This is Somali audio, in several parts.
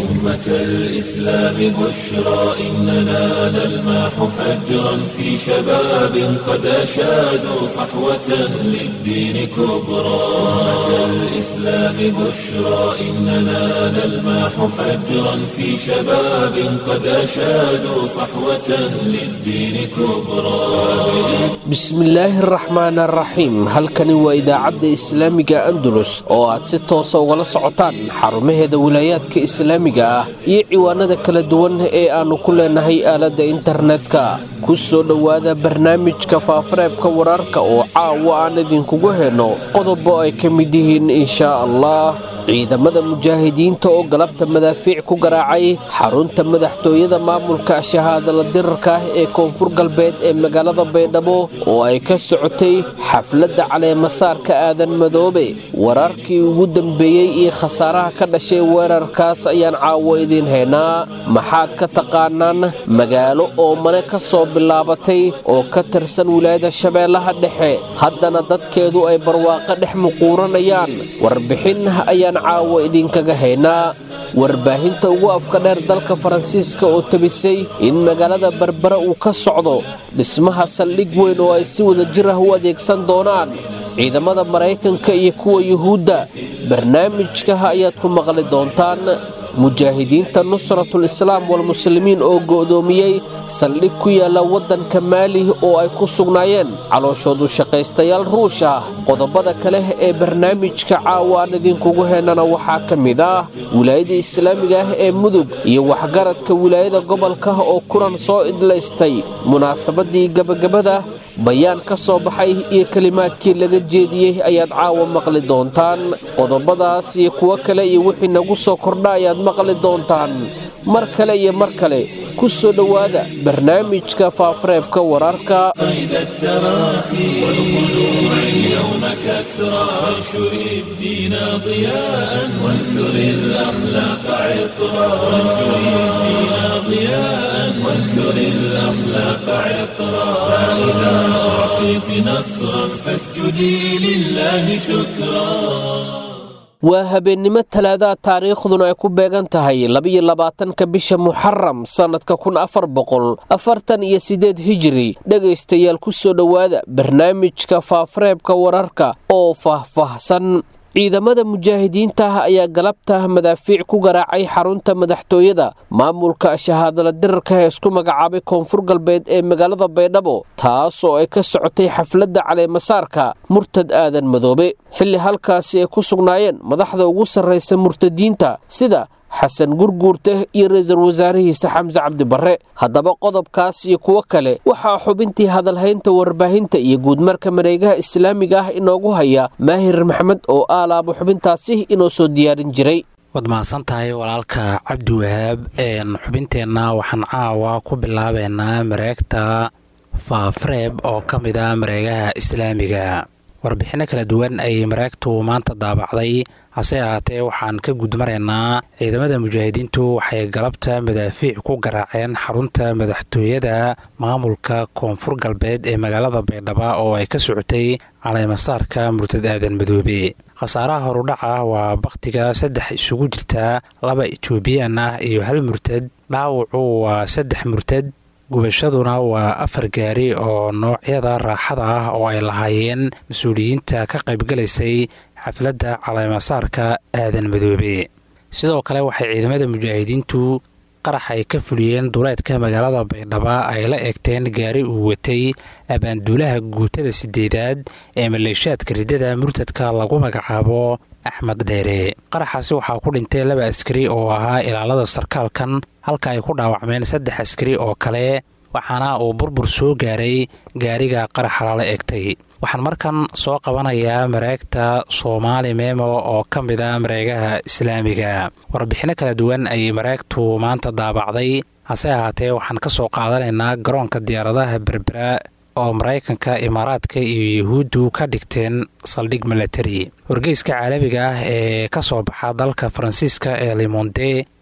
أمة الإسلام بشرى إننا نلمح فجرا في شباب قد أشادوا صحوة للدين كبرى أمة الإسلام بشرى إننا نلمح فجرا في شباب قد أشادوا صحوة للدين كبرى bismillaahi araxmaan araxiim halkani waa idaacadda islaamiga andalus oo aad si toosa ugala socotaan xarumaheeda wilaayaadka islaamiga ah iyo ciwaanada kala duwan ee aannu ku leenahay aaladda internetka ku soo dhowaada barnaamijka faafareebka wararka oo caawa aan idinkugu henno qodobo ay ka mid yihiin inshaa allah ciidamada mujaahidiinta oo galabta madaafiic ku garaacay xarunta madaxtooyada maamulka shahaadala dirarka ah ee koonfur galbeed ee magaalada baydhabo oo ay ka socotay xafladda caleemasaarka aadan madoobe wararkii ugu dambeeyey iyo khasaaraha ka dhashay weerarkaas ayaan caawo idiin haynaa maxaad ka taqaanaan magaalo oo mane ka soo bilaabatay oo ka tirsan wilaayada shabeellaha dhexe haddana dadkeedu ay barwaaqo dhex muquuranayaan warbixin ayaan caawo idinkaga haynaa warbaahinta ugu afka dheer dalka faransiiska oo tabisay in magaalada berbera uu ka socdo dhismaha saldhig weyn oo ay si wada jir ah u adeegsan doonaan ciidamada maraykanka iyo kuwa yuhuudda barnaamijkaha ayaad ku maqli doontaan mujaahidiinta nusratul islaam walmuslimiin oo go'doomiyey saldhig ku yaalla waddanka maali oo ay ku sugnaayeen calooshoodu shaqaystayaal ruush ah qodobada kale ee barnaamijka caawa aan idinkugu heenana waxaa ka mid ah wilaayada islaamiga ah ee mudug iyo waxgaradka wilaayada gobolka oo kulan soo idlaystay munaasabadii gebagabada bayaan ka soo baxay iyo kelimaadkii laga jeediyey ayaad caawa maqli doontaan qodobadaas iyo kuwo kale iyo wixii nagu soo kordha ayaad maqli doontaan mar kale iyo mar kale ku soo dhowaada barnaamijka faafareebka wararka قيد التراخي والخلوع اليوم كسرى وانشر الدين ضياء وانثر الأخلاق عطرا وانشر الدين ضياء وانثر الأخلاق عطرا فإذا أعطيت نصرا فاسجدي لله شكرا waa habeennimo talaadaha taariikhduna ay ku beegan tahay labiyo labaatanka bisha muxaram sannadka kun afar boqol afartan iyo siddeed hijiri dhegaystayaal ku soo dhowaada barnaamijka faafareebka wararka oo faahfaahsan ciidamada mujaahidiinta ah ayaa galabta madaafiic ku garaacay xarunta madaxtooyada maamulka shahaadala dirarka ee isku magacaabay koonfur galbeed ee magaalada baydhabo taas oo ay ka socotay xafladda caleemasaarka murtad aadan madoobe xilli halkaasi ay ku sugnaayeen madaxda ugu sarraysa murtadiinta sida xasan gurguurte iyo ra-iisul wasaarihiisa xamse cabdibarre haddaba qodobkaas iyo kuwo kale waxaa xubintii hadalhaynta warbaahinta iyo guudmarka mareegaha islaamiga ah inoogu haya maahir maxmed oo aalaabo xubintaasi inoo soo diyaarin jiray waad mahadsan tahay walaalka cabdiwahaab xubinteenna waxaan caawa ku bilaabeynaa mareegta faafreeb oo ka mid a mareegaha islaamiga warbixinno kala duwan ay mareegtu maanta daabacday hase ahaatee waxaan ka gudmaraynaa ciidamada mujaahidiintu waxay galabta madaafiic ku garaaceen xarunta madaxtooyada maamulka koonfur galbeed ee magaalada baydhaba oo ay ka socotay caleemasaarka murtad aadan madoobe khasaaraha horudhaca waa bakhtiga saddex isugu jirta laba etoobiyaan ah iyo hal murtad dhaawacu waa saddex murtad gubashaduna waa afar gaari oo noocyada raaxada ah oo ay lahaayeen mas-uuliyiinta ka qaybgalaysay xafladda caleemasaarka aadan madoobe sidoo kale waxay ciidamada mujaahidiintu qarax ay ka fuliyeen duleedka magaalada baydhaba ay la eegteen gaari uu watay abaanduulaha guutada sideedaad ee maleeshaadka riddada murtadka lagu magacaabo axmed dheere qaraxaasi waxaa ku dhintay laba askari oo ahaa ilaalada sarkaalkan halka ay ku dhaawacmeen saddex askari oo kale waxaana uu burbur soo gaaray gaariga qaraxa lala eegtay waxaan markan soo qabanayaa mareegta soomaali memo oo ka mid a mareegaha islaamiga warbixinno kala duwan ayay mareegtu maanta daabacday hase ahaatee waxaan ka soo qaadanaynaa garoonka diyaaradaha berbera oo maraykanka imaaraadka iyo yuhuuddu ka dhigteen saldhig milatari wargeyska caalamiga ah ee ka soo baxa dalka faransiiska ee limonde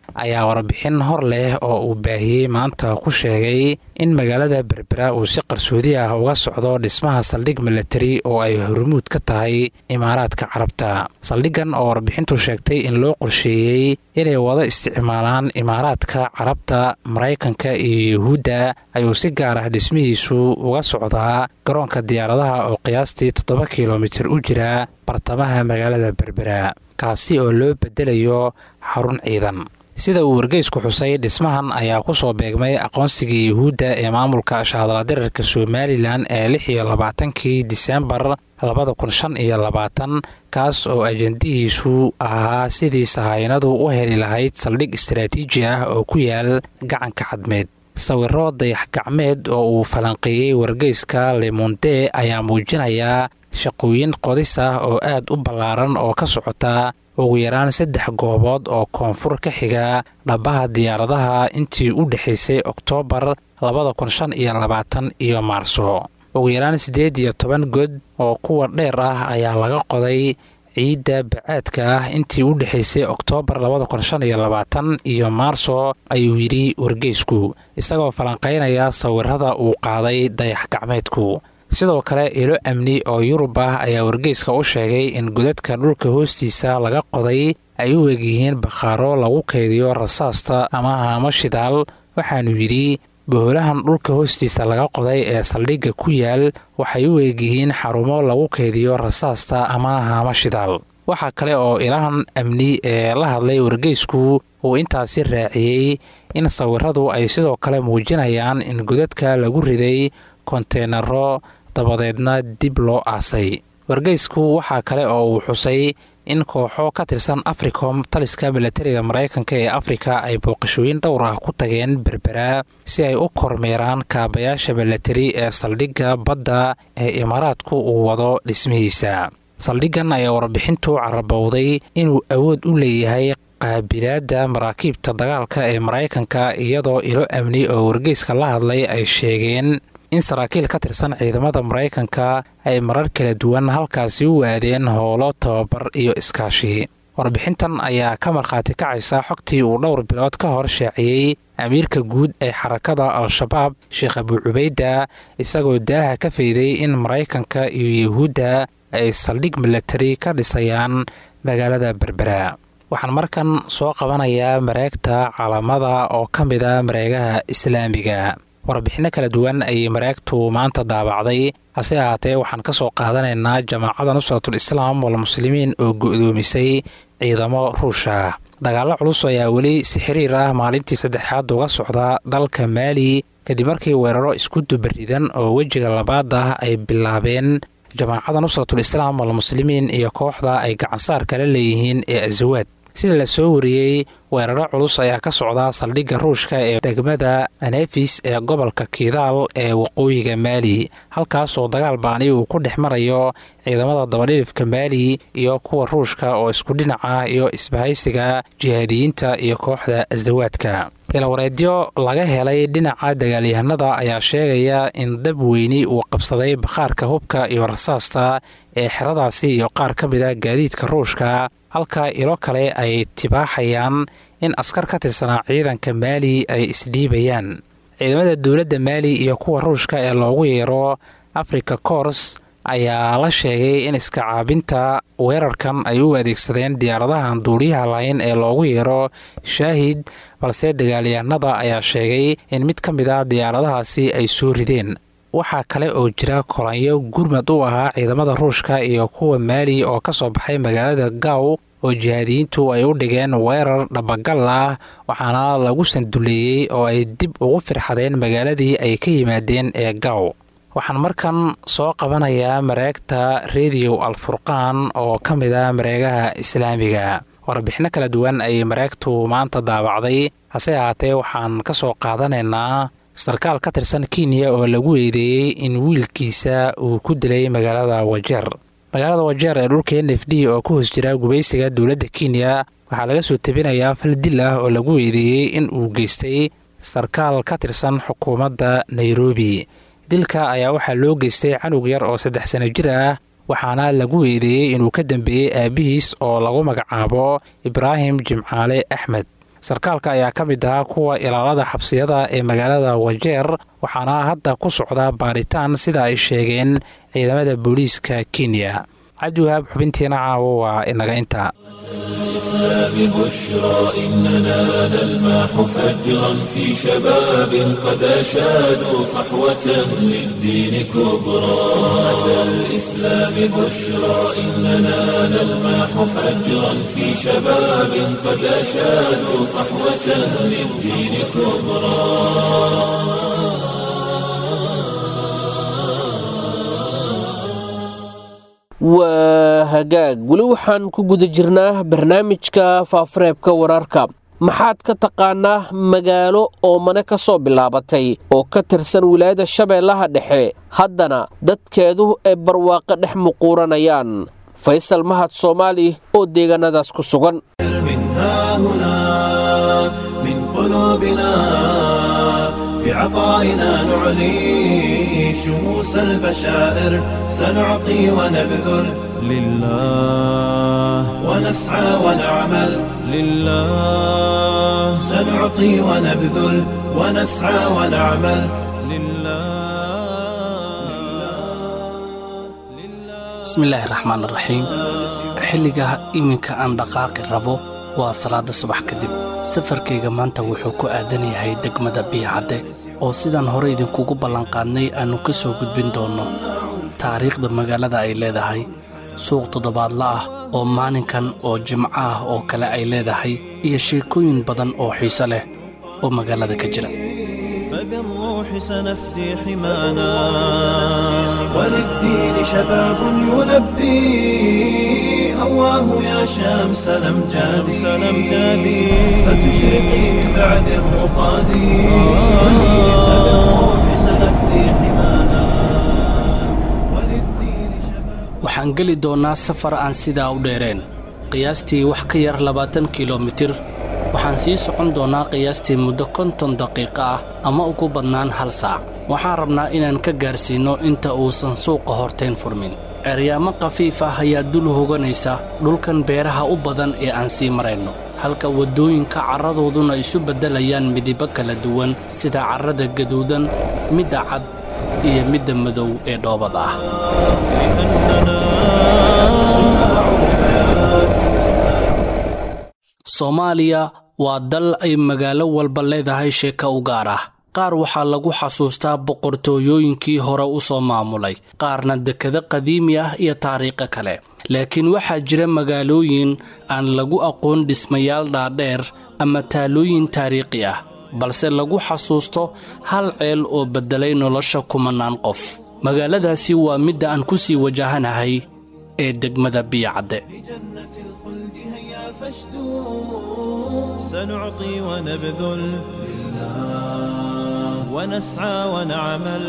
ayaa warbixin hor leh oo uu baahiyey maanta ku sheegay in magaalada berbera uu si qarsoodi ah uga socdo dhismaha saldhig milatari oo ay hormuud ka tahay imaaraadka carabta saldhiggan oo warbixintu sheegtay in loo qorsheeyey inay wada isticmaalaan imaaraadka carabta maraykanka iyo yuhuudda ayuu si gaar ah dhismihiisu uga socdaa garoonka diyaaradaha oo qiyaastii toddoba kilomitir u jira bartamaha magaalada berbera kaasi oo loo bedelayo xarun ciidan sida uu wargeysku xusay dhismahan ayaa ku soo beegmay aqoonsigii yuhuudda ee maamulka shahadaladirarka somalilan ee lix iyo labaatankii disembar labada kun shan iyo labaatan kaas oo ajandihiisu ahaa sidii sahaynadu u heli lahayd saldhig istaraatiiji ah oo ku yaal gacanka cadmeed sawiro dayax gacmeed oo uu falanqeeyey wargeyska lemonde ayaa muujinaya shaqooyin qodis ah oo aad u ballaaran oo ka socota ugu yaraan saddex goobood oo koonfur ka xiga dhabbaha diyaaradaha intii u dhexaysay oktoobar labada kun shan iyo labaatan iyo maarso ugu yaraan siddeed iyo toban god oo kuwa dheer ah ayaa laga qoday ciidda bacaadka ah intii u dhexaysay oktoobar labada kun shan iyo labaatan iyo maarso ayuu yidhi wargeysku isagoo falanqaynaya sawirada uu qaaday dayax gacmeedku sidoo kale ilo amni oo yurub ah ayaa wargeyska u sheegay in godadka dhulka hoostiisa laga qoday ay u egyihiin bakhaaro lagu kaydiyo rasaasta ama haamo shidaal waxaanu yidhi boholahan dhulka hoostiisa laga qoday ee saldhigga ku yaal waxay u eegyihiin xarumo lagu kaydiyo rasaasta ama haamo shidaal waxaa kale oo ilahan amni ee la hadlay wargeysku uu intaasi raaciyey in sawiradu ay sidoo kale muujinayaan in godadka lagu riday konteenaro dabadeedna dib loo aasay wargeysku waxaa kale oo uu xusay in kooxo ka tirsan africom taliska milatariga maraykanka ee afrika ay booqashooyin dhowr ah ku tageen berbera si ay u kormeeraan kaabayaasha milatari ee saldhigga badda ee imaaraadku uu wado dhismihiisa saldhiggan ayaa warbixintu carabowday inuu awood u leeyahay qaabilaadda maraakiibta dagaalka ee maraykanka iyadoo ilo amni oo wargeyska la hadlay ay sheegeen in saraakiil ka tirsan ciidamada maraykanka ay marar kala duwan halkaasi u waadeen howlo tababar iyo iskaashi warbixintan ayaa ka markhaati kacaysa xogtii uu dhowr bilood ka hor shaaciyey amiirka guud ee xarakada al-shabaab sheekh abu cubayda isagoo daaha ka fayday in maraykanka iyo yuhuudda ay saldhig milatari ka dhisayaan magaalada berbera waxaan markan soo qabanayaa mareegta caalamada oo ka mida mareegaha islaamiga warbixinno kala duwan ayay mareegtu maanta daabacday hase ahaatee waxaan ka soo qaadanaynaa jamaacada nusratul islaam walmuslimiin oo go'doomisay ciidamo ruusha dagaallo culus ayaa weli si xiriir ah maalintii saddexaad uga socda dalka maali kadib markii weeraro isku dubaridan oo wejiga labaad ah ay bilaabeen jamaacada nusratul islaam walmuslimiin iyo kooxda ay gacansaar kala leeyihiin ee asawaad sida la soo wariyey weeraro culus ayaa ka socda saldhigga ruushka ee degmada anefis ee gobolka kidaal ee waqooyiga maali halkaasoo dagaal baani uu ku dhex marayo ciidamada dabadhilifka maali iyo kuwa ruushka oo isku dhinaca iyo isbahaysiga jihaadiyiinta iyo kooxda asawaadka ilawareedyo laga helay dhinaca dagaalyahanada ayaa sheegaya in dab weyni uu qabsaday bakhaarka hubka iyo rasaasta ee xeradaasi iyo qaar ka mida gaadiidka ruushka halka ilo kale ay tibaaxayaan in askar ka tirsanaa ciidanka maali ay isdhiibayaan ciidamada dowladda maali iyo kuwa ruushka ee loogu yeero africa kors ayaa la sheegay in iska caabinta weerarkan ay u adeegsadeen diyaaradahan duuliyaha lahayn ee loogu yeero shaahid balse dagaalyahanada ayaa sheegay in mid ka mid a diyaaradahaasi ay soo rideen waxaa kale oo jira kolanyo gurmad u ahaa ciidamada ruushka iyo kuwa maali oo ka soo baxay magaalada gaw oo jihaadiyiintu ay u dhigeen weerar dhabagal ah waxaana lagu sanduleeyey oo ay dib ugu firxadeen magaaladii ay ka yimaadeen ee gaw waxaan markan soo qabanayaa mareegta rediyo alfurqaan oo ka mid a mareegaha islaamiga warbixinno kala duwan ayay mareegtu maanta daabacday hase ahaatee waxaan ka soo qaadanaynaa sarkaal ka tirsan kenya oo lagu eedeeyey in wiilkiisa uu ku dilay magaalada wajeer magaalada wajeer ee dhulka n f d oo ku hoos jira gubaysiga dowladda kenya waxaa laga soo tebinayaa fal dil ah oo lagu eedeeyey in uu geystay sarkaal ka tirsan xukuumadda nairobi dilka ayaa waxaa loo geystay canug yar oo saddex sano jir ah waxaana lagu eedeeyey inuu ka dambeeyey aabbihiis oo lagu magacaabo ibraahim jimcaale axmed sarkaalka ayaa ka mid ahaa kuwa ilaalada xabsiyada ee magaalada wajeer waxaana hadda ku socda baaritaan sida ay sheegeen ciidamada booliiska kenya cabdiwahaab xubintiina caawo waa inaga intaa الإسلام بشرى إننا نلمح فجرا في شباب قد أشادوا صحوة للدين كبرى أتى الإسلام بشرى إننا نلمح فجرا في شباب قد أشادوا صحوة للدين كبرى waa hagaag weli waxaan ku guda jirnaa barnaamijka faafareebka wararka maxaad ka taqaanaa magaalo oomane ka soo bilaabatay oo ka tirsan wilaayada shabeellaha dhexe haddana dadkeedu ay barwaaqo dhex muquuranayaan faysal mahad soomaali oo deegaanadaas ku sugan بعطائنا نعلي شموس البشائر سنعطي ونبذل لله ونسعى ونعمل لله سنعطي ونبذل ونسعى ونعمل لله bismillaahi raxmaan raxiim xilliga iminka aan dhaqaaqi rabo waa salaada subax kadib safarkayga maanta wuxuu ku aadan yahay degmada biyacadde oo sidaan hore idinkugu ballanqaadnay aannu ka soo gudbin doonno taariikhda magaalada ay leedahay suuq toddobaadla ah oo maalinkan oo jimco ah oo kale ay leedahay iyo sheekooyin badan oo xiise leh oo magaalada ka jira فبالروح سنفدي حمانا وللدين شباب يلبي أواه يا شمس الأمجاد سلمجادي فتشرقي من بعد الرقاد فبالروح سنفدي حمانا وللدين شباب waxaan geli doonnaa safar aan sidaa u dheereen qiyaastii wax ka yar labaatan kilomitir waxaan sii socon doonnaa qiyaastii muddo konton daqiiqo ah ama ugu badnaan hal saac waxaan rabnaa inaan ka gaarsiinno inta uusan suuqa horteen furmin ceryaamo khafiif ah ayaa dul hoganaysa dhulkan beeraha u badan ee aan sii marayno halka waddooyinka carradooduna isu beddelayaan midibo kala duwan sida carrada gaduudan midda cad iyo midda madow ee dhoobada ah soomaaliya waa dal ay magaalo walba leedahay sheeka u gaar ah qaar waxaa lagu xasuustaa boqortooyooyinkii hore u soo maamulay qaarna dekado qadiimi ah iyo taariikho kale laakiin waxaa jira magaalooyin aan lagu aqoon dhismayaal dhaadheer ama taalooyin taariikhi ah balse lagu xasuusto hal ceel oo beddelay nolosha kumanaan qof magaaladaasi waa midda aan ku sii wajahanahay ee degmada biyacadde جنة الخلد هيا فاشدوا سنعطي ونبذل لله ونسعى ونعمل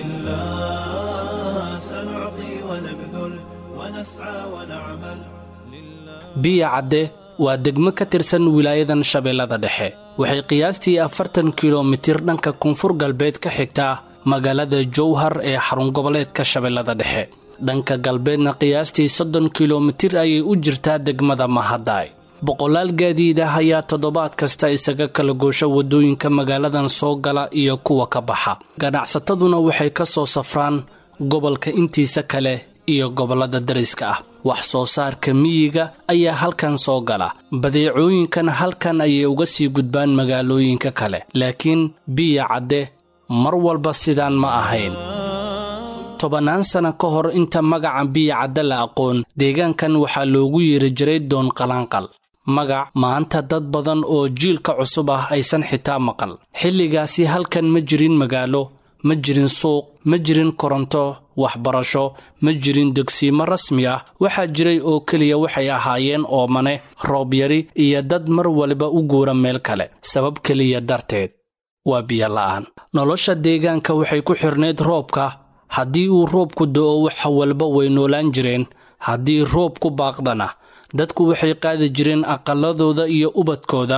لله سنعطي ونبذل ونسعى ونعمل biyacadde waa degmo ka tirsan wilaayadan shabeellada dhexe waxay qiyaastii afartan kilomitir dhanka koonfur galbeed ka xigtaa magaalada jowhar ee xarun goboleedka shabeellada dhexe dhanka galbeedna qiyaastii soddon kilomitir ayay u jirtaa degmada mahadaay boqolaal gaadiid ah ayaa toddobaad kasta isaga kala goosho waddooyinka magaaladan soo gala iyo kuwa ka baxa ganacsataduna waxay ka soo safraan gobolka intiisa kale iyo gobollada dariska ah wax soo saarka miyiga ayaa halkan soo gala badeecooyinkan halkan ayay uga sii gudbaan magaalooyinka kale laakiin biya cadde mar walba sidaan ma ahayn tobannaan sana ka hor inta magaca biya cadde la aqoon deegaankan waxaa loogu yeeri jiray doon qalaanqal magac maanta dad badan oo jiilka cusub ah aysan xitaa maqal xilligaasi halkan ma jirin magaalo ma jirin suuq ma jirin koronto waxbarasho ma jirin degsiimo rasmi ah waxaa jiray oo keliya waxay ahaayeen oomane roob yari iyo dad mar waliba u guura meel kale sabab keliya darteed waa biyola'aan nolosha deegaanka waxay ku xirnayd roobka haddii uu roobku do'o waxa walba way noolaan jireen haddii roobku baaqdana dadku waxay qaadi jireen aqalladooda iyo ubadkooda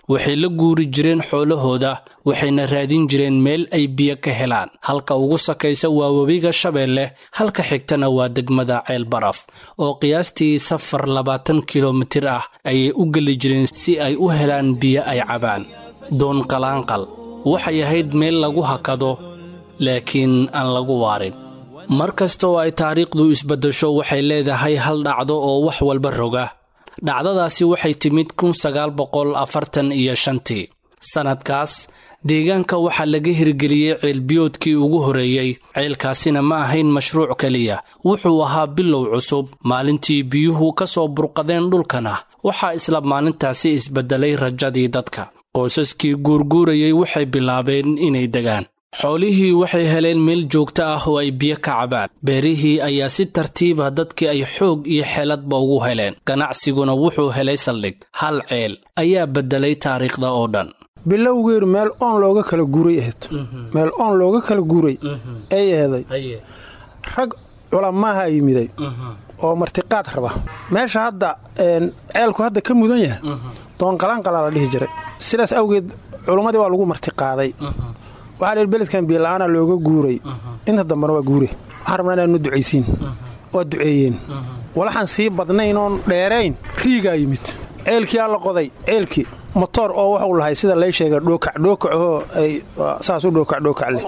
waxay la guuri jireen xoolahooda waxayna raadin jireen meel ay biyo ka helaan halka ugu sakaysa waa webiga shabeelle halka xigtana waa degmada ceel baraf oo qiyaastii safar labaatan kilomitir ah ayay u geli jireen si ay u helaan biyo ay cabaan doon qalaanqal waxay ahayd meel lagu hakado laakiin aan lagu waarin mar kasta oo ay taariikhdu isbaddasho waxay leedahay hal dhacdo oo wax walba roga dhacdadaasi waxay timid kun sagaal boqol afartan iyo shantii sannadkaas deegaanka waxaa laga hirgeliyey ceelbiyoodkii ugu horreeyey ceelkaasina ma ahayn mashruuc keliya wuxuu ahaa bilow cusub maalintii biyuhu ka soo burqadeen dhulkana waxaa isla maalintaasi isbeddelay rajadii dadka qoysaskii guurguurayey waxay bilaabeen inay degaan xoolihii waxay heleen meel joogto ah oo ay biyo ka cabaan beerihii ayaa si tartiiba dadkii ay xoog iyo xeeladba ugu heleen ganacsiguna wuxuu helay saldhig hal ceel ayaa beddelay taariikhda oo dhan bilowgeedu meel oon looga kala guuray ahayd meel oon looga kala guuray ay aheeday rag culamaaha yimiday oo martiqaad raba meesha hadda ceelku hadda ka mudan yahay doonqalaanqalaa la dhihi jiray sidaas awgeed culummadii waa lagu martiqaaday waxaa dheer beledkan biyola'aana looga guuray inta dambena waa guure waxaan rabnaa inaanu ducaysiin waa duceeyeen walaxaan sii badnayn oon dheerayn riigaa yimid ceelkiyaa la qoday ceelkii motoor oo waxuu lahay sida lay sheega dhookac dhookacahoo ay saas u dhookac dhookac leh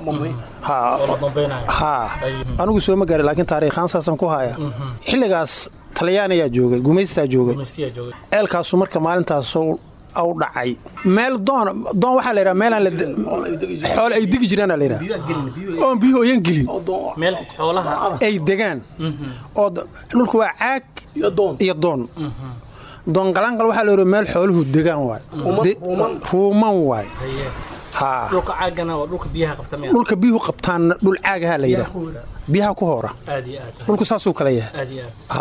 haa anigu soo ma gaaray laakiin taariikhaan saasaan ku haya xilligaas talyaaniyaa joogay gumaystaa joogay ceelkaasu marka maalintaas aw dhacay meel doon doon waxaa la yidhaha meelaan xoole ay degi jiraana la yidhaha oon biyuhu oyan gelin ay degaan oo dhulku waa caag iyo doon doonqalaanqal waxaa la yidhaha meel xooluhu degaan waay ruuman waay dhulka biyuhu qabtaanna dhul caagahaa la yidhaha biyaha ku hoora dhulku saasuu kala yahay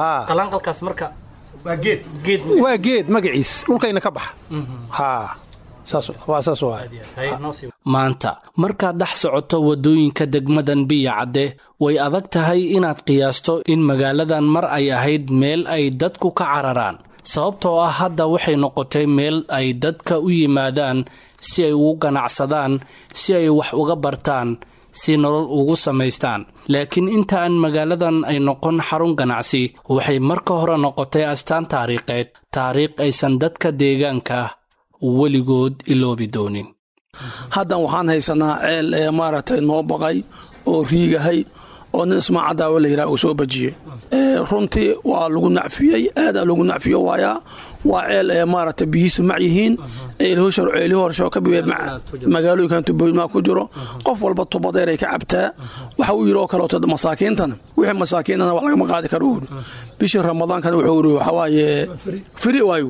waa geed magaciis dhulkayna ka baxa maanta markaad dhex socoto waddooyinka degmadan biya cadde way adag tahay inaad qiyaasto in magaaladan mar ay ahayd meel ay dadku ka cararaan sababtoo ah hadda waxay noqotay meel ay dadka u yimaadaan si ay ugu ganacsadaan si ay wax uga bartaan si nolol ugu samaystaan laakiin inta aan magaaladan ay noqon xarun ganacsi waxay marka hore noqotay astaan taariikheed taariikh aysan dadka deegaanka weligood iloobi doonin haddan waxaan haysanaa ceel ee maaragtay noo baqay oo riigahay oo nin ismaacadaawa la yidhaha uu soo bajiyey runtii waa lagu nacfiyey aadaa lagu nacfiyo waayaa waa ceel ee maaragtay biyihiisu mac yihiin ceelihii horsho ka bibe magaalooyinkan tubooyinmaa ku jiro qof walba tubadeer ay ka cabtaa waxa uu yidhi oo kaleeto masaakiintana wixii masaakiintana wax lagama qaadi karo uri bishii ramadaankana wuxuu yidhi waxawaaye firi waayu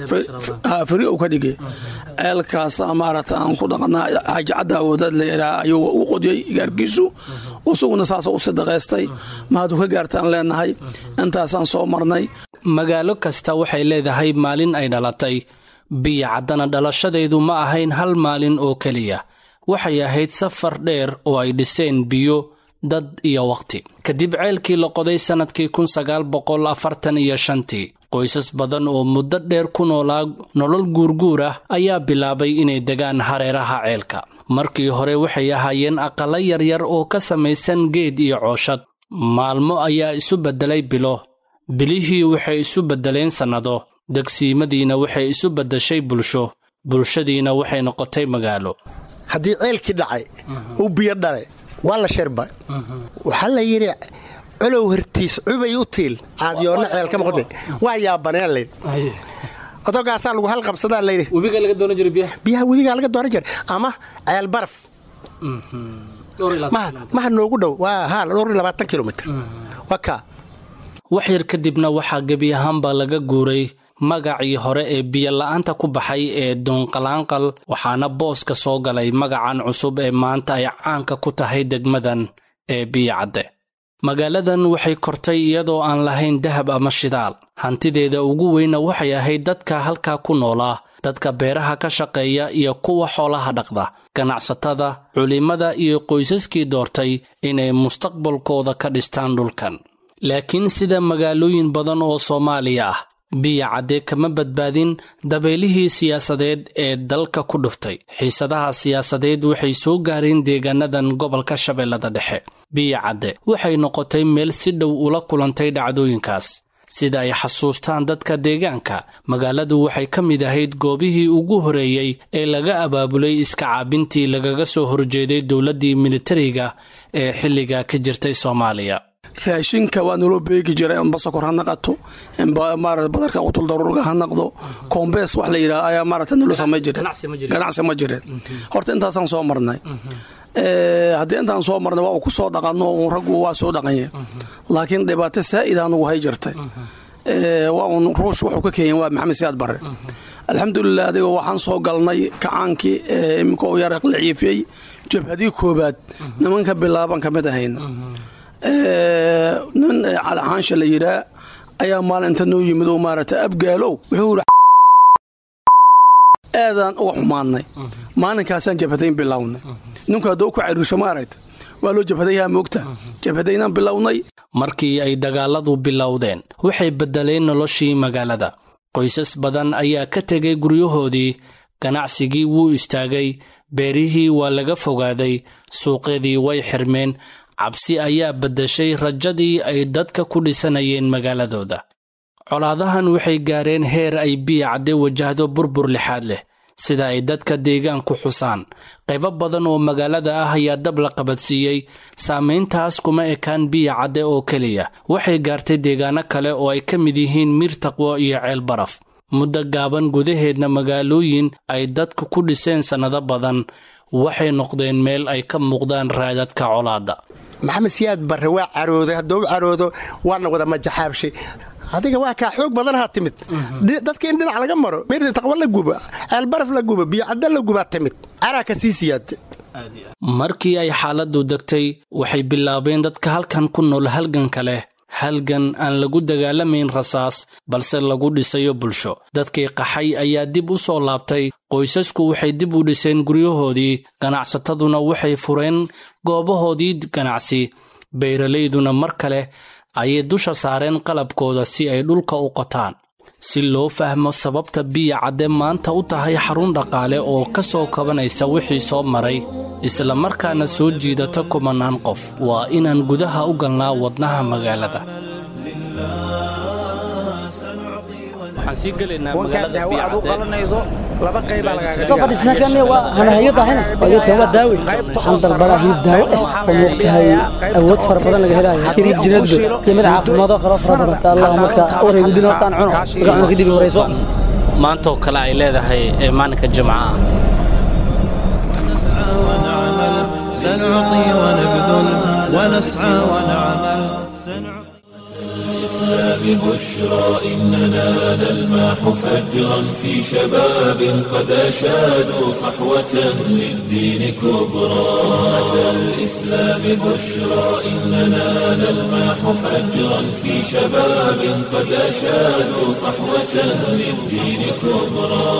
firi uu ka dhigay ceelkaas maaragta aan ku dhaqanaa xaaji caddaa wadaad la yidhaha ayuu u qodiyey gaarkiisu isaguna saasa u sadaqaystay mahadu ka gaartaan leenahay intaasaan soo marnay magaalo kasta waxay leedahay maalin ay dhalatay biyo caddana dhalashadeedu ma ahayn hal maalin oo keliya waxay ahayd safar dheer oo ay dhiseen biyo dad iyo wakhti kadib ceelkii la qoday sannadkii kun sagaal boqol afartan iyo shantii qoysas badan oo muddo dheer ku noolaa nolol guurguur ah ayaa bilaabay inay degaan hareeraha ceelka markii hore waxay ahaayeen aqallo yaryar oo ka samaysan geed iyo cooshad maalmo ayaa isu beddelay bilo bilihii waxay isu beddeleen sannado degsiimadiina waxay isu beddeshay bulsho bulshadiina waxay noqotay magaalo haddii ceelkii dhacay uu biyo dhale waa la sharba waxaa la yidhi colow hortiis cubay u tiil caadiyoonna ceelka maqde waa yaabaneen laydhi odogaasaa lagu halqabsadaa layidhi biyaha webigaa laga dooran jiray ama ceel baraf maha noogu dhow waa haa dhowr iyo labaatan kilomitr waa kaa wax yar kadibna waxaa gebi ahaanba laga guuray magacii hore ee biyola'aanta ku baxay ee doonqalaanqal waxaana booska soo galay magacan cusub ee maanta ay caanka ku tahay degmadan ee biyacadde magaaladan waxay kortay iyadoo aan lahayn dahab ama shidaal hantideeda ugu weyna waxay ahayd dadka halkaa ku noolaa dadka beeraha ka shaqeeya iyo kuwa xoolaha dhaqda ganacsatada culimmada iyo qoysaskii doortay inay mustaqbalkooda ka dhistaan dhulkan laakiin sida magaalooyin badan oo soomaaliya ah biya cadde kama badbaadin dabeylihii siyaasadeed ee dalka ku dhuftay xiisadaha siyaasadeed waxay soo gaareen deegaanadan gobolka shabeellada dhexe biya cadde waxay noqotay meel si dhow ula kulantay dhacdooyinkaas sida ay xasuustaan dadka deegaanka magaaladu waxay ka mid ahayd goobihii ugu horeeyey ee laga abaabulay iska caabintii lagaga soo horjeeday dowladdii militariga ee xilliga ka jirtay soomaaliya raashinka waa naloo beegi jira inba sokor ha naqato inba maarata badarka qutul daruurga ha naqdo koombees wax la yidhaha ayaa maarata nalo samay jire ganacsi ma jireen horta intaasaan soo marnay haddii intaan soo marnay waa uu ku soo dhaqanno uun raggu waa soo dhaqanye laakiin dhibaato saa'ida anugu hay jirtay waa uun ruush wuxuu ka keenyen waa maxamed siyaad barre alxamdulilah adiga waxaan soo galnay kacaankii iminka uu yar aqliciifiyey jabhadii koobaad nimanka bilaaban ka mid ahayna nin calixaansha la yidhaa ayaa maalinta noo yimid oo maarata abgaalow wuxuu ii aadaan uga xumaadnay maalinkaasaan jabhadayn bilownay ninku hadduu ku cariirsho maaragta waa loo jabhadayaha moogta jabhadaynaan bilownay markii ay dagaaladu bilowdeen waxay beddeleen noloshii magaalada qoysas badan ayaa ka tegay guryahoodii ganacsigii wuu istaagay beerihii waa laga fogaaday suuqyadii way xirmeen cabsi ayaa beddeshay rajadii ay dadka ku dhisanayeen magaaladooda colaadahan waxay gaareen heer ay biya cadde wajahdo burbur lixaad leh sida ay dadka deegaanku xusaan qaybo badan oo magaalada ah ayaa dab la qabadsiiyey saamayntaas kuma ekaan biya cadde oo keliya waxay gaartay deegaano kale oo ay ka mid yihiin miir taqwo iyo ceel baraf muddo gaaban gudaheedna magaalooyin ay dadku ku dhiseen sannado badan waxay noqdeen meel ay ka muuqdaan raadadka colaadda maxamed siyaad barre waa carooday hadduu caroodo waana wada majaxaabshay adiga waa kaa xoog badanaha timid dadka in dhinac laga maro mir taqwo la gubo ceelbaraf la gubo biyocadda la gubaa timid caraa ka sii siyaada markii ay xaaladdu degtay waxay bilaabeen dadka halkan ku nool halganka leh halgan aan lagu dagaalamayn rasaas balse lagu dhisayo bulsho dadkii qaxay ayaa dib u soo laabtay qoysasku waxay dib u dhiseen guryahoodii ganacsataduna waxay fureen goobahoodii ganacsi beeralayduna mar kale ayay dusha saareen qalabkooda si ay dhulka u qotaan si loo fahmo sababta biya cadde maanta u tahay xarun dhaqaale oo ka soo kabanaysa wixii soo maray isla markaana soo jiidata kumannaan qof waa inaan gudaha u galnaa wadnaha magaalada safadhisnakan waa hanahayadahayna ayadkan waa daawe waxaan dalbadaa hilib daawo eh oo moogtahay awood fara badan laga helayo hilib jineedba iyo mid caafimaado kalo fara badan allah marka wareegudin hortaan cuno marka cuno kadib warayso maantoo kale ay leedahay ee maalinka jimcaha سنعطي ونبذل ونسعى ونعمل الإسلام بشرى إننا نلمح فجرا في شباب قد أشادوا صحوة للدين كبرى أتى الإسلام بشرى إننا نلمح فجرا في شباب قد أشادوا صحوة للدين كبرى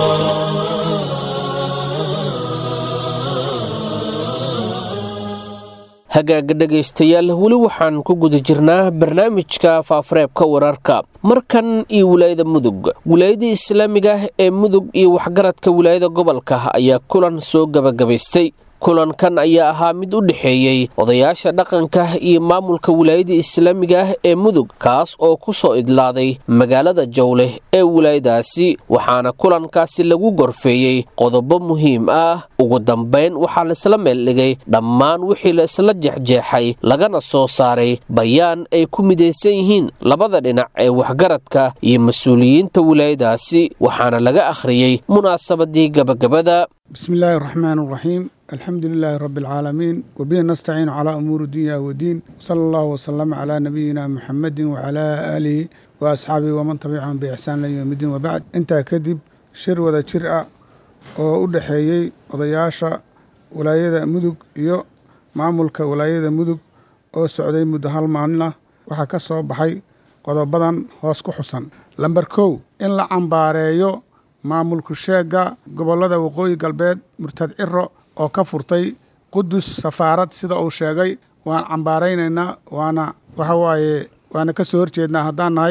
hagaaga dhegaystayaal weli waxaan ku guda jirnaa barnaamijka faafareebka wararka markan iyo wilaayada mudug wilaayada islaamiga ah ee mudug iyo waxgaradka wilaayada gobolka ayaa kulan soo gabagabaystay kulankan ayaa ahaa mid u dhexeeyey odayaasha dhaqanka iyo maamulka wilaayada islaamiga ah ee mudug kaas oo ku soo idlaaday magaalada jawleh ee wilaayadaasi waxaana kulankaasi lagu gorfeeyey qodobo muhiim ah ugu dambayn waxaa laisla meeldhigay dhammaan wixii la isla jexjeexay lagana soo saaray bayaan ay ku midaysan yihiin labada dhinac ee waxgaradka iyo mas-uuliyiinta wilaayadaasi waxaana laga akhriyey munaasabadii gabagabada بسم الله الرحمن الرحيم الحمد لله رب العالمين وبه نستعين على أمور الدنيا والدين صلى الله وسلم على نبينا محمد وعلى آله وأصحابه ومن تبعهم بإحسان ليوم الدين وبعد انت كذب شر وذا شرع oo u dhexeeyey odayaasha walaayada mudug iyo maamulka walaayada mudug oo socday muddo hal maalin ah waxaa ka soo baxay qodobadan hoos ku xusan lamber kow in la cambaareeyo maamulku sheegga gobollada waqooyi galbeed murtad ciro oo ka furtay qudus safaarad sida uu sheegay waan cambaaraynaynaa waana waxa waaye waana ka soo horjeednaa haddaan nahay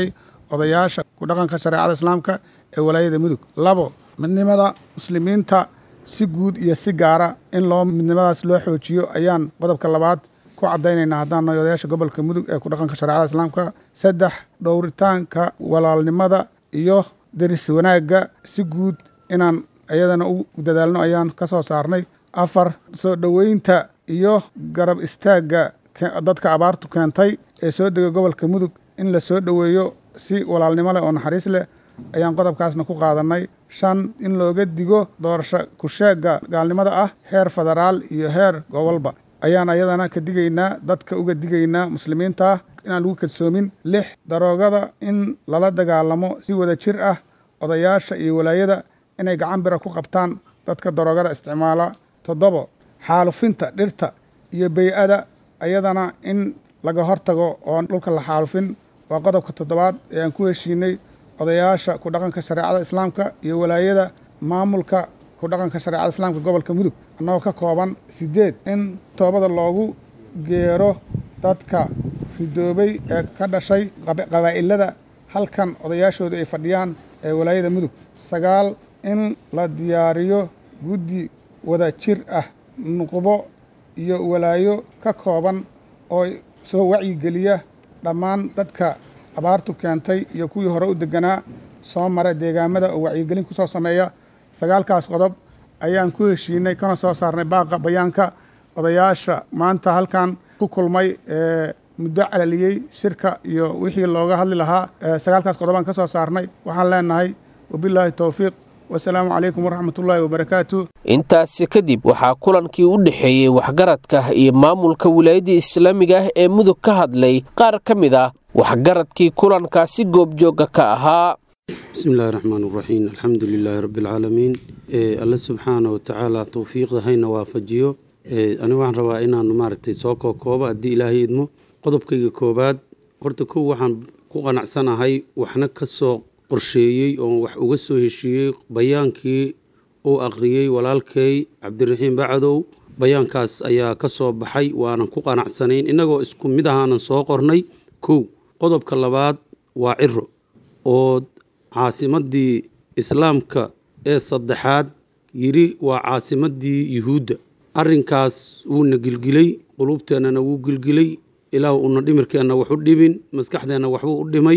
odayaasha ku dhaqanka shareecada islaamka ee walaayada mudug labo midnimada muslimiinta si guud iyo si gaara in loo midnimadaas loo xoojiyo ayaan qodobka labaad ku caddaynaynaa haddaan nahay odayaasha gobolka mudug ee ku dhaqanka shareecada islaamka saddex dhowritaanka walaalnimada iyo deris wanaagga si guud inaan iyadana u dadaalno ayaan ka soo saarnay afar soo dhoweynta iyo garab istaagga dadka abaartu keentay ee soo degay gobolka mudug in la soo dhoweeyo si walaalnimo leh oo naxariis leh ayaan qodobkaasna ku qaadannay shan in looga digo doorasho kusheegga gaalnimada ah heer federaal iyo heer gobolba ayaan ayadana ka digaynaa dadka uga digaynaa muslimiinta ah inaan lagu kadsoomin lix daroogada in lala dagaalamo si wada jir ah odayaasha iyo walaayada inay gacan bira ku qabtaan dadka daroogada isticmaala toddobo xaalufinta dhirta iyo bey-ada ayadana in laga hortago oon dhulka la xaalufin waa qodobka toddobaad ee aan ku heshiinay odayaasha ku dhaqanka shareecada islaamka iyo walaayada maamulka ku dhaqanka shareecada islaamka gobolka mudug annagoo ka kooban siddeed in toobada loogu geero dadka ridoobay ee ka dhashay qabaa'ilada halkan odayaashooda ay fadhiyaan ee walaayada mudug sagaal in la diyaariyo guddi wada jir ah nuqbo iyo walaayo ka kooban oo soo wacyigeliya dhammaan dadka abaartu keentay iyo kuwii hore u deganaa soo mara deegaamada oo wacyigelin ku soo sameeya sagaalkaas qodob ayaan ku heshiinay kana soo saarnay baaqa bayaanka odayaasha maanta halkan ku kulmay ee muddo calaliyey shirka iyo wixii looga hadli lahaa sagaalkaas qodobaan ka soo saarnay waxaan leenahay wabilaahi towfiiq wasalaamu calaykum waraxmatullaahi wabarakaatu intaasi kadib waxaa kulankii u dhexeeyey waxgaradka iyo maamulka wilaayadda islaamiga ah ee mudug ka hadlay qaar ka mid ah waxgaradkii kulankaasi goobjooga ka ahaa bismi illaahi raxmaan iraxiim alxamdu lilaahi rabbialcaalamiin alle subxaana watacaala towfiiqda hayna waafajiyo ani waxaan rabaa inaanu maaragtay soo kookoobo haddii ilaahay idmo qodobkayga koobaad horta kow waxaan ku qanacsanahay waxna ka soo qorsheeyey oo wax uga soo heshiiyey bayaankii uu aqriyey walaalkay cabdiraxiim bacdow bayaankaas ayaa ka soo baxay waanan ku qanacsanayn innagoo isku mid ahaanan soo qornay kow qodobka labaad waa ciro oo caasimaddii islaamka ee saddexaad yidhi waa caasimaddii yuhuudda arrinkaas wuuna gilgilay quluubteennana wuu gilgilay ilaah una dhimirkeenna wax u dhibin maskaxdeenna waxbuu u dhimay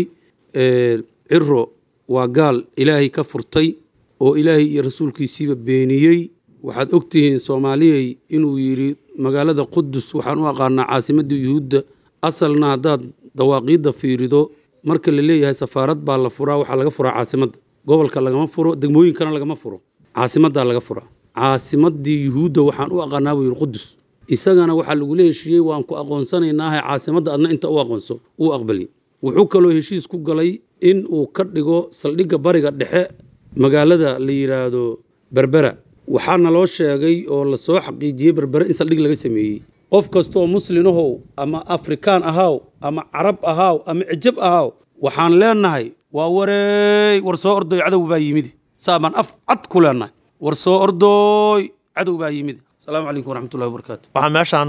ciro waa gaal ilaahay ka furtay oo ilaahay iyo rasuulkiisiiba beeniyey waxaad ogtihiin soomaaliyey inuu yidhi magaalada qudus waxaan u aqaanaa caasimadda yuhuudda asalna haddaad dawaaqiidda fiirido marka la leeyahay safaarad baa la furaa waxaa laga furaa caasimadda gobolka lagama furo degmooyinkana lagama furo caasimaddaa laga furaa caasimaddii yuhuudda waxaan u aqaanaa buu yidhi qudus isagana waxaa lagula heshiiyey waan ku aqoonsanaynaahe caasimadda adna inta u aqoonso uu aqbali wuxuu kaloo heshiis ku galay in uu ka dhigo saldhigga bariga dhexe magaalada la yidhaahdo berbera waxaana loo sheegay oo lasoo xaqiijiyey berbere in saldhig laga sameeyey qof kastooo muslinahow ama afrikaan ahaaw ama carab ahaaw ama cijab ahaaw waxaan leenahay waa wareey war soo ordooy cadow baa yimid saabaan af cad ku leenahay war soo ordooy cadow baa yimid asalaamu calaykum waraxmatullahi wabarakaatu waxaa meeshaan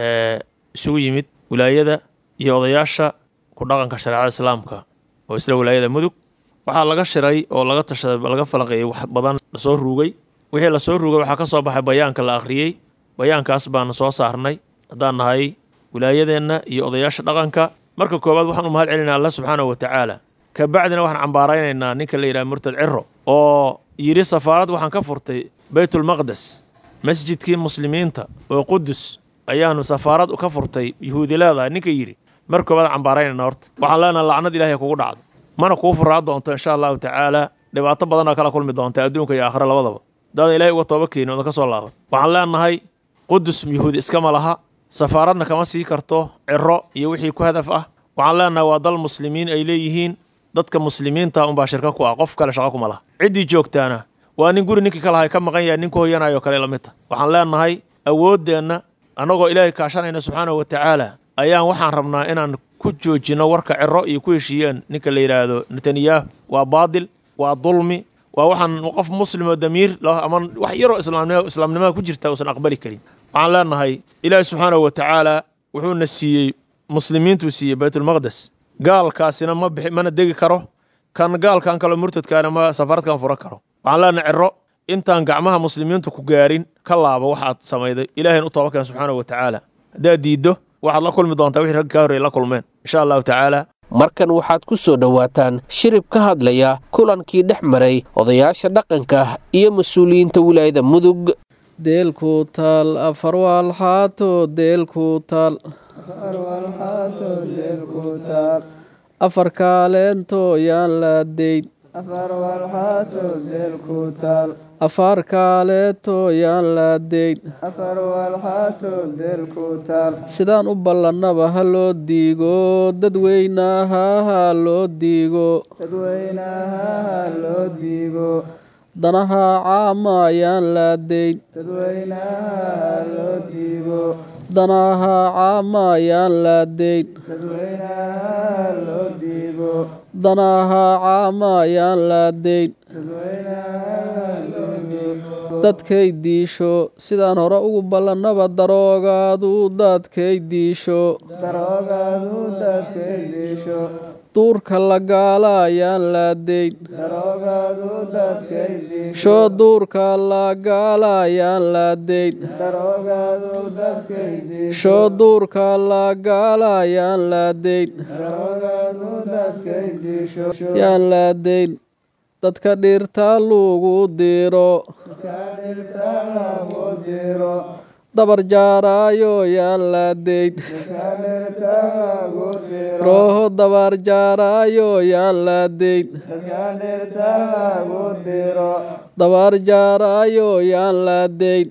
isugu yimid wilaayada iyo odayaasha ku dhaqanka shareecada islaamka oo isla wilaayada mudug waxaa laga shiray oo laga tashaday laga falanqeeyey wax badan lasoo ruugay wixii lasoo ruugay waxaa ka soo baxay bayaanka la akhriyey bayaankaas baanu soo saarnay haddaan nahay wilaayadeenna iyo odayaasha dhaqanka marka koowaad waxaan u mahad celinaa alla subxaanahu wa tacaala ka bacdina waxaan cambaaraynaynaa ninka la yidhaha murtad ciro oo yidhi safaarad waxaan ka furtay baytulmaqdes masjidkii muslimiinta oo qudus ayaanu safaarad ka furtay yuhuudi leedahay ninka yidhi mar koowaad cambaaraynayna horta waxaan leenaha lacnad ilahay kugu dhacdo mana kuu furaa doonto insha allahu tacaala dhibaato badanoo kala kulmi doonta adduunka iyo aakhira labadaba hadaadan ilahay uga tooba keenin oodan ka soo laaban waxaan leenahay qudus yuhuudi iskama laha safaaradna kama sii karto ciro iyo wixii ku hadaf ah waxaan leenahay waa dal muslimiin ay leeyihiin dadka muslimiinta unbaa shirka ku ah qof kale shaqo kuma laha ciddii joogtaana waa nin guri ninkii kalahay ka maqan yahay nin ku hoyanayoo kale la mid ta waxaan leenahay awooddeenna annagoo ilaahay kaashanayna subxaanahu wa tacaala ayaan waxaan rabnaa inaan ku joojinno warka ciro iyo ku heshiiyeen ninka la yidhaahdo netanyahu waa baadil waa dulmi waa waxaan qof muslim oo damiir ama wax yaroo islaamnimo islaamnimada ku jirta uusan aqbali karin waxaan leenahay ilaahi subxaanahu wa tacaala wuxuuna siiyey muslimiintuu siiyey baytulmaqdes gaalkaasina ma bixi mana degi karo kan gaalkan kale murtadkaana ma safaradkan fura karo waxaan leenahay ciro intaan gacmaha muslimiintu ku gaarin ka laabo waxaad samayday ilaahayn u toobakeen subxaanahu wa tacaala haddaad diiddo waxaad la kulmi doontaa wixii ragga kaa horreeyay la kulmeen insha allahu tacaala markan waxaad ku soo dhowaataan shirib ka hadlaya kulankii dhex maray odayaasha dhaqanka iyo mas-uuliyiinta wilaayada mudug deelku taal afar waalxaato deelku taal afar kaaleento yaan laadayn afar kaaleeto yaan laadayn sidaan u ballannaba ha loo diigo dadweynaha ha loo diigo danaha caama yaan laadayn danaha caama yaan laadayn danaha caama yaan laadayn dadkay diisho sidaan hore ugu ballannaba daroogaadu dadkay diisho duurka la gaala ayaan laadayn shoo duurka la gaala ayaan laadayn shoo duurka la gaala ayaan laadayn yaan laadayn dadka dhirta lagu diro dabar jaaraayo yaan laadayn rooho dabar jaaraayo yaan laadayn dabar jaaraayo yaan laadayn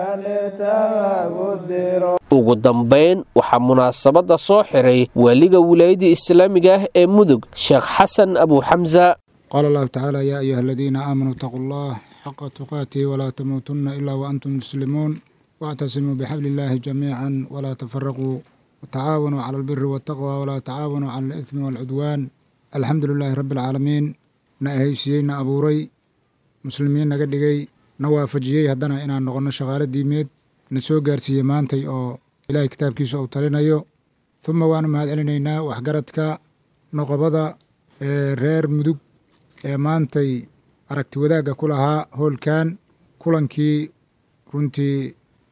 ugu dambayn waxaa munaasabadda soo xiray waaliga wilaayada islaamiga ah ee mudug sheekh xasan abuuxamsa qaala allahu tacaala yaa ayuha aladiina aamanuu itaquu allah xaqa tuqaatihi walaa tamuutunna ilaa waantum muslimuun واعتصموا بحبل الله جميعا ولا تفرقوا وتعاونوا على البر والتقوى ولا تعاونوا على الإثم والعدوان الحمد لله رب العالمين نأهيسيين أبوري مسلمين نقدقي نوافجيي هدنا إنا نغنى شغالة ديميد نسو قارسي مانتي أو إلهي كتاب كيسو أو تلينيو ثم وانا مهد علينا وحقرتك نقبضة رير مدوك maantay aragti wadaagga ku lahaa hoolkan kulankii runtii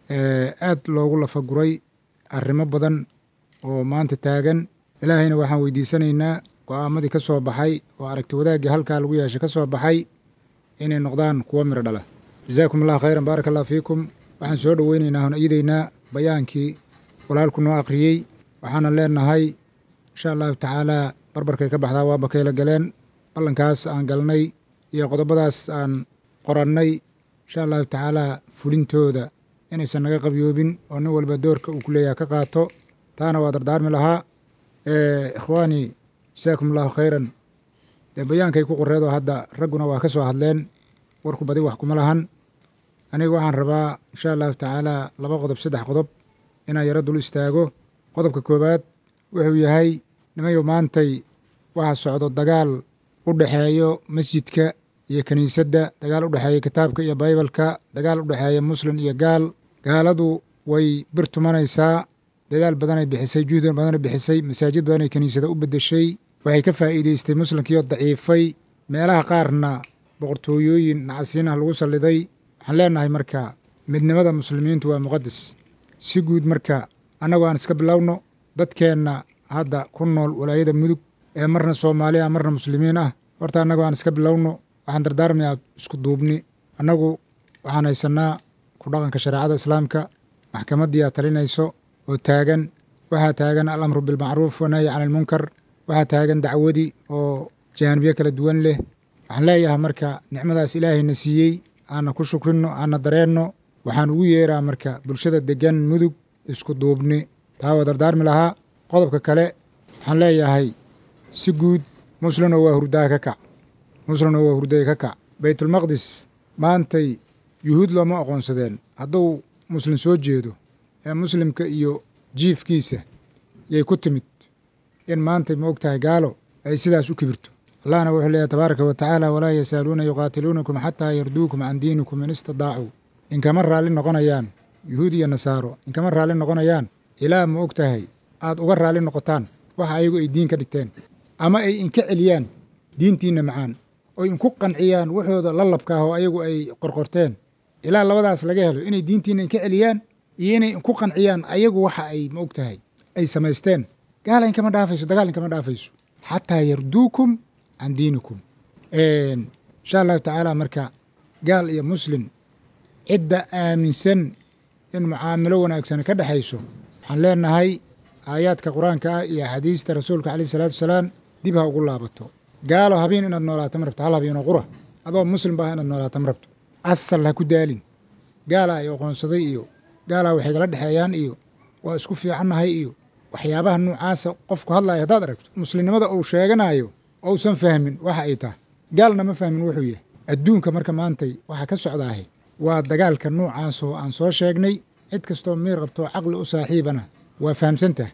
aad loogu lafaguray arrimo badan oo maanta taagan ilaahayna waxaan weydiisanaynaa go'aamadii ka soo baxay oo aragti wadaaggii halkaa lagu yeeshay ka soo baxay inay noqdaan kuwo miro dhala jazaakum allah khayran baaraka allah fiikum waxaan soo dhoweynaynaa hon iidaynaa bayaankii walaalku noo akhriyey waxaana leenahay insha allahu tacaalaa barbarkay ka baxdaa waa bakayla galeen ballankaas aan galnay iyo qodobadaas aan qorannay insha allahu tacaalaa fulintooda inaysan naga qabyoobin oo nin walba doorka uu ku leeyaha ka qaato taana waa dardaarmi lahaa ikhwaanii jasaakum allahu khayran dee bayaankay ku qoreedoo hadda ragguna waa ka soo hadleen warku badi wax kuma lahan aniga waxaan rabaa insha allahu tacaalaa laba qodob saddex qodob inaan yaro dul istaago qodobka koowaad wuxuu yahay nimayo maantay waxaa socdo dagaal u dhexeeyo masjidka iyo kiniisadda dagaal u dhexeeya kitaabka iyo baybalka dagaal u dhexeeya muslim iyo gaal gaaladu way bir tumanaysaa dadaal badanay bixisay juhdi badanay bixisay masaajid badanay kiniisada u beddeshay waxay ka faa'iidaystay muslimkiioo daciifay meelaha qaarna boqortooyooyin nacasiinah lagu salliday waxaan leenahay marka midnimada muslimiintu waa muqadas si guud marka annagu aan iska bilowno dadkeenna hadda ku nool walaayada mudug ee marna soomaali ah marna muslimiin ah horta annagu aan iska bilowno waxaan dardaarmayaa isku duubni annagu waxaan haysannaa ku dhaqanka shareecada islaamka maxkamaddii aad talinayso oo taagan waxaa taagan al amru bilmacruuf wanahyi cani ilmunkar waxaa taagan dacwadii oo jaanibiyo kala duwan leh waxaan leeyahay marka nicmadaas ilaahayna siiyey aanna ku shukrinno aanna dareenno waxaan ugu yeeraa marka bulshada deggan mudug isku duubni taa waa dardaarmi lahaa qodobka kale waxaan leeyahay si guud muslimna waa hurdaa ka kac muslimna waa hurdaya ka kac baytulmaqdis maantay yuhuud looma aqoonsadeen hadduu muslim soo jeedo ee muslimka iyo jiifkiisa yay ku timid in maantay ma og tahay gaalo ay sidaas u kibirto allahna wuxuu leeyahy tabaaraka wa tacaala walaa yasaaluuna yuqaatiluunakum xataa yarduukum can diinikum in istadaacuu inkama raalli noqonayaan yuhuud iyo nasaaro inkama raalli noqonayaan ilaa ma og tahay aad uga raalli noqotaan waxa ayagu ay diin ka dhigteen ama ay inka celiyaan diintiinna macaan oy inku qanciyaan waxooda lalabkaah oo ayagu ay qorqorteen ilaa labadaas laga helo inay diintiinna inka celiyaan iyo inay inku qanciyaan ayagu waxa ay ma og tahay ay samaysteen gaala inkama dhaafayso dagaal inkama dhaafayso xataa yarduukum can diinikum insha allahu tacaala marka gaal iyo muslim cidda aaminsan in mucaamilo wanaagsan ka dhexayso waxaan leenahay aayaadka qur-aanka ah iyo axaadiista rasuulka caleyh isalaatu wasalaam dib ha ugu laabato gaalo habeen inaad noolaato ma rabto hal habeenoo qura adoo muslim ba ah inaad noolaato ma rabto asal ha ku daalin gaala ay aqoonsaday iyo gaalaa waxay kala dhexeeyaan iyo waa isku fiicannahay iyo waxyaabaha nuucaasa qofku hadlaya haddaad aragto muslimnimada uu sheeganayo ousan fahmin waxa ay tahay gaalna ma fahmin wuxuu yahay adduunka marka maantay waxaa ka socdaahe waa dagaalka nuucaas oo aan soo sheegnay cid kastoo miir qabtoo caqli u saaxiibana waa fahamsantah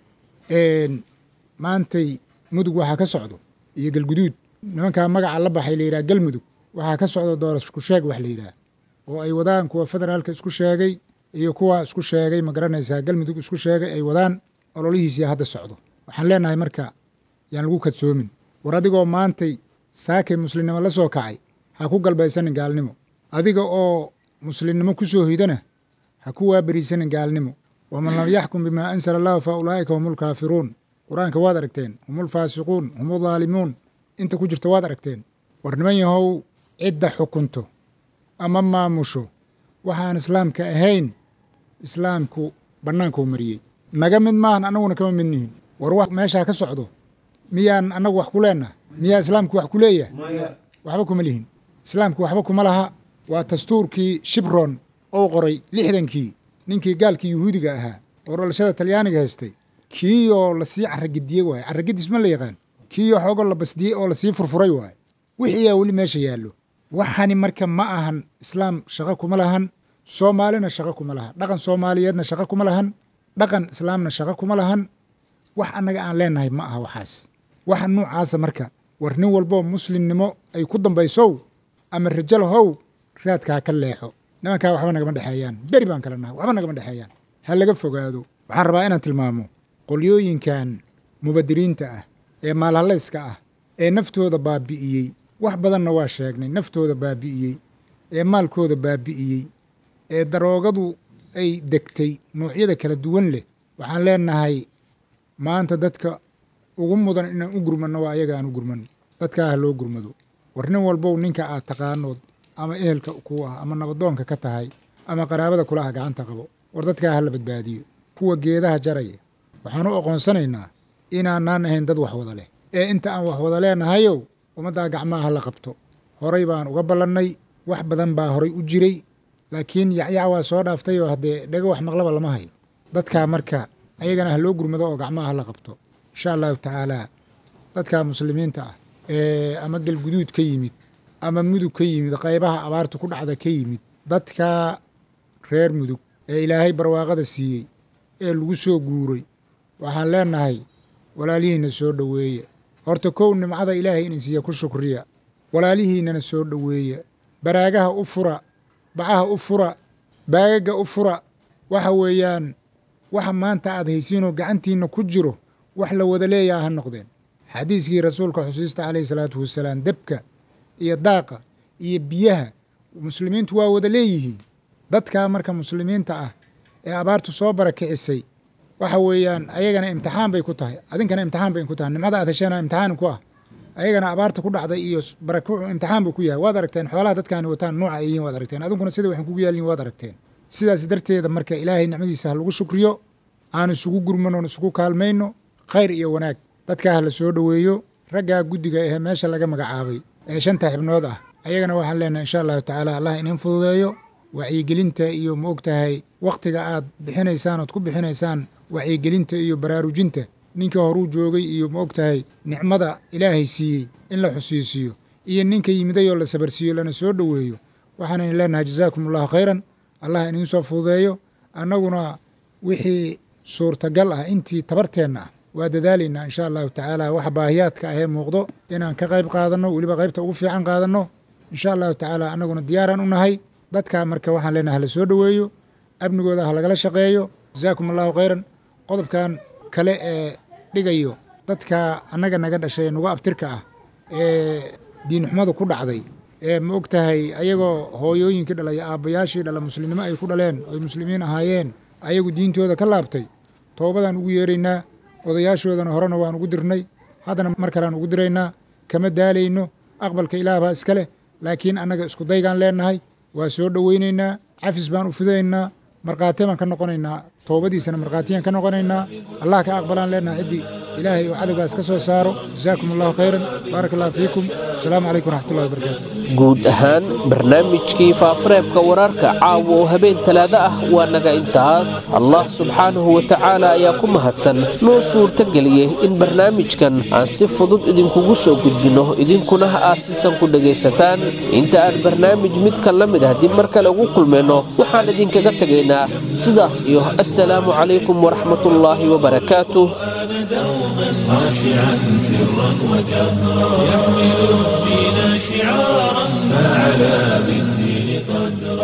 maantay mudug waxaa ka socdo iyo galguduud nimankaa magaca la baxay la yidhaha galmudug waxaa ka socda doorasku sheeg wax la yidhaah oo ay wadaan kuwa federaalka isku sheegay iyo kuwa isku sheegay ma garanaysaa galmudug isku sheegay ay wadaan ololihiisii hadda socdo waxaan leenahay marka yaan lagu kadsoomin war adigoo maantay saakay muslimnimo la soo kacay ha ku galbaysanin gaalnimo adiga oo muslimnimo ku soo hidana ha ku waaberiisanin gaalnimo waman lam yaxkum bimaa ansala allahu fa ulaa'ika hum ulkaafiruun qur-aanka waad aragteen hum ulfaasiquun hum uldaalimuun inta ku jirta waad aragteen war niman yahow cidda xukunto ama maamusho waxaan islaamka ahayn islaamku bannaankuu mariyey naga mid maahan annaguna kama mid nihin war wax meeshaa ka socdo miyaan annagu wax ku leenaha miyaa islaamku wax ku leeyahay waxba kuma lihin islaamku waxba kuma laha waa dastuurkii shibron ou qoray lixdankii ninkii gaalkii yuhuudiga ahaa oo dhalashada talyaaniga haystay kiiyoo lasii carragediyey waaye carragedis ma la yaqaan kiiyoo xoogo la basdiyey oo lasii furfuray waaye wixiiyaa weli meesha yaallo waxani marka ma ahan islaam shaqo kuma lahan soomaalina shaqo kuma laha dhaqan soomaaliyeedna shaqo kuma lahan dhaqan islaamna shaqo kuma lahan wax annaga aan leenahay ma aha waxaas waxa nuucaasa marka war nin walboo muslimnimo ay ku dambaysow ama rajal how raadkaa ka leexo nimankaa waxba nagama dhexeeyaan beri baan kala nahay waxba nagama dhexeeyaan ha laga fogaado waxaan rabaa inaan tilmaamo qolyooyinkan mubadiriinta ah ee maalhallayska ah ee naftooda baabi'iyey wax badanna waa sheegnay naftooda baabi'iyey ee maalkooda baabi'iyey ee daroogadu ay degtay noocyada kala duwan leh waxaan leenahay maanta dadka ugu mudan inaan u gurmanno waa ayaga aan u gurmanno dadkaa ha loo gurmado war nin walbow ninka aad taqaanood ama ehelka ku ah ama nabadoonka ka tahay ama qaraabada kula ah gacanta qabo war dadkaa ha la badbaadiyo kuwa geedaha jaraya waxaan u aqoonsanaynaa inaanaan ahayn dad wax wada leh ee inta aan wax wada leenahayow ummaddaa gacmaha ha la qabto horay baan uga ballannay wax badan baa horay u jiray laakiin yacyac waa soo dhaaftay oo haddee dhego wax maqlaba lama hayo dadkaa marka ayagana ha loo gurmado oo gacmaha ha la qabto insha allahu tacaalaa dadka muslimiinta ah ee ama galguduud ka yimid ama mudug ka yimid qaybaha abaarta ku dhacda ka yimid dadka reer mudug ee ilaahay barwaaqada siiyey ee lagu soo guuray waxaan leenahay walaalihiinna soo dhoweeya horta kow nimcada ilaahay inin siiya ku shukriya walaalihiinnana soo dhoweeya baraagaha u fura bacaha u fura baagaga u fura waxa weeyaan waxa maanta aad haysiinoo gacantiinna ku jiro wax la wada leeyaha ha noqdeen xadiiskii rasuulka xusiista calayhi salaatu wasalaam debka iyo daaqa iyo biyaha muslimiintu waa wada leeyihiin dadkaa marka muslimiinta ah ee abaartu soo barakicisay waxa weeyaan ayagana imtixaan bay ku tahay adinkana imtixaan bay ku tahay nimcada aad hesheena imtixaan ku ah ayagana abaarta ku dhacday iyo barakucu imtixaan buu ku yahay waad aragteen xoolaha dadkaani wataan nuuca ay yihiin waad aragteen adinkuna sida waxaan kugu yaalin waad aragteen sidaas darteeda marka ilaahay nicmadiisa ha lagu shukriyo aan isugu gurmano on isugu kaalmayno khayr iyo wanaag dadkaa ha la soo dhoweeyo raggaa guddiga ee meesha laga magacaabay ee shanta xibnood ah ayagana waxaan leenahay insha allahu tacaala allah inin fududeeyo wacyigelinta iyo ma og tahay wakhtiga aad bixinaysaan ood ku bixinaysaan wacyigelinta iyo baraarujinta ninka horuu joogay iyo ma og tahay nicmada ilaahay siiyey in la xusiisiiyo iyo ninka yimidayoo la sabarsiiyo lana soo dhoweeyo waxaan idin leenahay jazaakum allahu khayran allah iniin soo fududeeyo annaguna wixii suurtagal ah intii tabarteenna ah waa dadaalaynaa insha allahu tacaala waxa baahiyaadka ahee muuqdo inaan ka qayb qaadanno weliba qaybta ugu fiican qaadanno insha allahu tacaala annaguna diyaaraan u nahay dadkaa marka waxaan leenahay hala soo dhoweeyo amnigooda ha lagala shaqeeyo jazaakum allahu khayran qodobkan kale ee dhigayo dadka annaga naga dhashay ee nugu abtirka ah ee diinxumadu ku dhacday ee ma og tahay ayagoo hooyooyinkii dhalay aabbayaashii dhala muslimnimo ay ku dhaleen oy muslimiin ahaayeen ayagu diintooda ka laabtay toobadaan ugu yeeraynaa odayaashoodana horena waan ugu dirnay haddana mar kalean ugu diraynaa kama daalayno aqbalka ilaah baa iska leh laakiin annaga isku daygaan leennahay waa soo dhowaynaynaa cafis baan u fidaynaa markhaati baan ka noqonaynaa toobadiisana markhaatiyaan ka noqonaynaa allah ka aqbalaan leennahay ciddii ilaahay oo cadowgaas ka soo saaro jasaakum allahu khayran baaraka allahu fiikum asalaamu calaykum waraxmatullahi wabarakaatu guud ahaan barnaamijkii faafareebka wararka caawa oo habeen talaado ah waa naga intaas allah subxaanahu wa tacaala ayaa ku mahadsan noo suurtageliyey in barnaamijkan aan si fudud idinkugu soo gudbinno idinkuna aad sisan ku dhegaysataan inta aan barnaamij midka la mid ah dib mar kale ugu kulmayno waxaan idinkaga tegaynaa sidaas iyo assalaamu calaykum waraxmatullaahi wabarakaatuh خاشعا سرا وجهرا يحمل الدين شعارا فعلى بالدين قدرا